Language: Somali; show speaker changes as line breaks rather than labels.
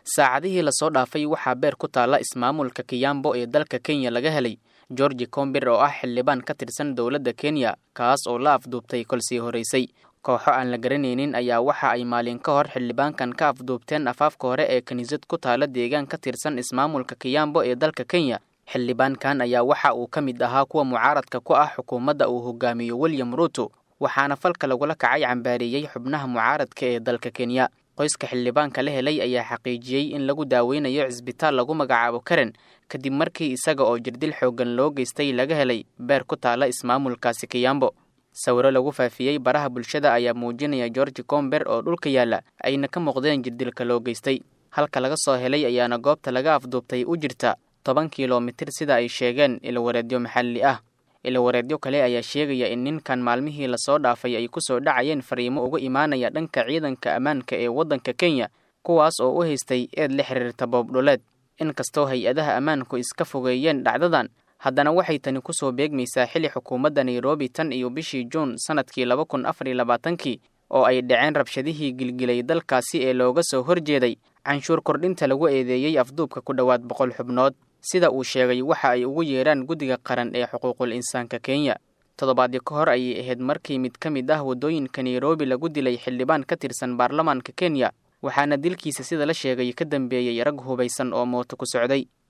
saacadihii lasoo dhaafay waxaa beer ku taalla ismaamulka kiyambo ee dalka kenya laga helay georgi combir oo ah xildhibaan ka tirsan dowladda kenya kaas oo la afduubtay kolsii horeysay kooxo aan la garanaynin ayaa waxa ay maalin ka hor xildhibaankan ka afduubteen afaafka hore ee kiniisad ku taala deegaan ka tirsan ismaamulka kiyambo ee dalka kenya xildhibaankan ayaa waxa uu ka mid ahaa kuwa mucaaradka ku ah xukuumadda uu hogaamiyo william ruuto waxaana falka lagula kacay cambaareeyey xubnaha mucaaradka ee dalka kenya qoyska xildhibaanka la helay ayaa xaqiijiyey in lagu daaweynayo cisbitaal lagu magacaabo karen kadib markii isaga oo jirdil xooggan loo geystay laga helay beer ku taala ismaamulkaasi kiyambo sawiro lagu faafiyey baraha bulshada ayaa muujinaya georgi comber oo dhulka yaalla ayna ka muuqdeen jirdilka loo geystay halka laga soo helay ayaana goobta laga afduubtay u jirta toban kilomitir sida ay sheegeen ilawareedyo maxalli ah ilawareedyo kale ayaa sheegaya in ninkan maalmihii lasoo dhaafay ay kusoo dhacayeen fariimo uga imaanaya dhanka ciidanka ammaanka ee waddanka kenya kuwaas oo u haystay eed la xiriirta boobdhuleed inkastoo hay-adaha ammaanku iska fogeeyeen dhacdadan haddana waxay tani kusoo beegmaysaa xilli xukuumadda nairobi tan iyo bishii juun sannadkii laba kun afar iyo labaatankii oo ay dhaceen rabshadihii gilgilay dalkaasi ee looga soo horjeeday canshuur kordhinta lagu eedeeyey afduubka ku dhowaad boqol xubnood sida uu sheegay waxa ay ugu yeedhaan guddiga qaran ee xuquuqul insaanka kenya toddobaadyo ka hor ayay ahayd markii mid ka mid ah waddooyinka nairobi lagu dilay xildhibaan ka tirsan baarlamaanka kenya waxaana dilkiisa sida la sheegay ka dambeeyey rag hubaysan oo mooto ku socday